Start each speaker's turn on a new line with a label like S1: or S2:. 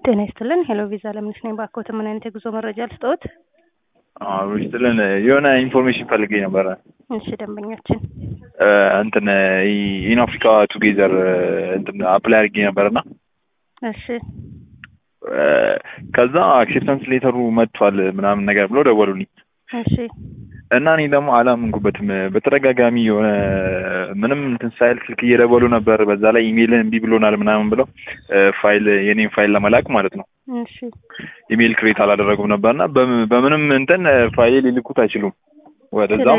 S1: ጤና ይስጥልን። ሄሎ ቪዛ ለምንስ ነኝ። ባክዎት ምን አይነት የጉዞ መረጃ ልስጥዎት?
S2: አዎ ይስጥልን። የሆነ ኢንፎርሜሽን ፈልጌ ነበረ።
S1: እሺ ደንበኛችን
S2: እንትን ኢን አፍሪካ ቱጌዘር እንትን አፕላይ አድርጌ ነበርና
S1: እሺ
S2: ከዛ አክሴፕታንስ ሌተሩ መጥቷል ምናምን ነገር ብሎ ደወሉልኝ
S1: እሺ
S2: እና እኔ ደግሞ አላመንኩበትም። በተደጋጋሚ የሆነ ምንም እንትን ሳይል ስልክ እየደወሉ ነበር። በዛ ላይ ኢሜይልን እምቢ ብሎናል ምናምን ብለው ፋይል የኔን ፋይል ለመላክ ማለት ነው
S1: እሺ
S2: ኢሜይል ክሬት አላደረጉም ነበርና በምንም እንትን ፋይል ሊልኩት አይችሉም ወደዛ